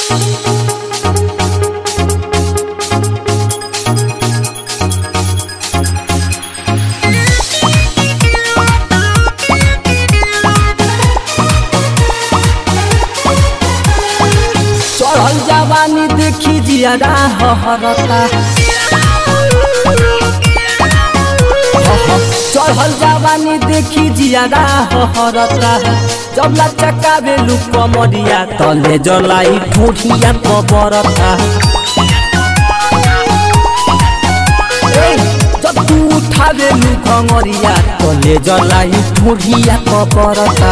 चढ़ल जवानी देखी जियारा हहरता चढ़ल जवानी देखी जियारा हहरता जबला चकावे लुक कमरिया तले जलाई ठूठिया कबरता ए, जब तू उठावे लुक कमरिया तले जलाई ठूठिया कबरता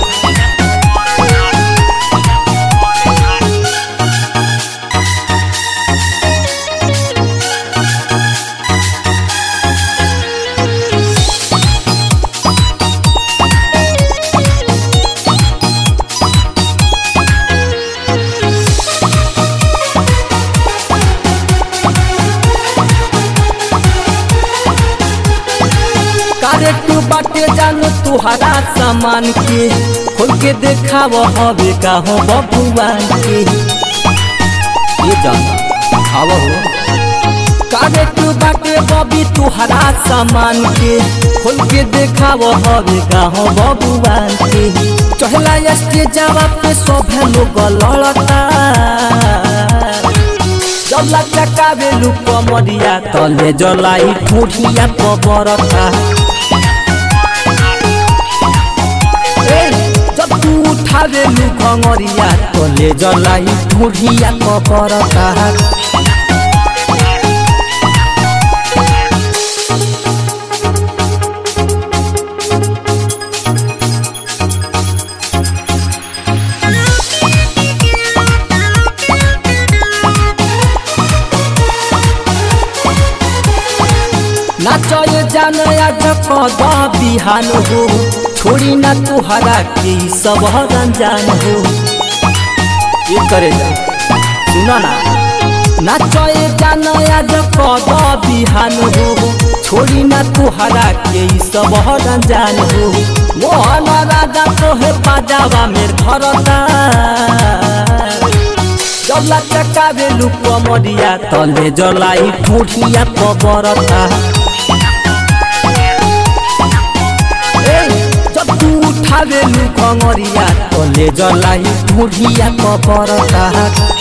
कारेट बाटे जानो तुहरा सामान के खोल के देखाव हवे का हो बबुआन के ये जाना खाव हो कारेट बाटे बबी तुहरा सामान के खोल के देखाव हवे का हो बबुआन के चहला स्टेजवा पे सब लोग लड़ता जला चकावे लुक मरिया तले जलाई ठूठिया कबरता ए, जब तू उठावे लुक मरिया तले जलाई ठूठिया कबरता नाचय जान आज कद बिहान हो छोड़ी ना तुहरा के ई सब रंजान हो ये करे जा सुना ना नाचय जान आज कद बिहान हो छोड़ी ना तुहरा के ई सब रंजान हो मोहन राजा तोहे बाजावा में धरता जला चकावे लुक मरिया तले जलाई ठूठिया कबरता ए, जब तू उठावे लुक मरिया तले जलाई ठूठिया कबरता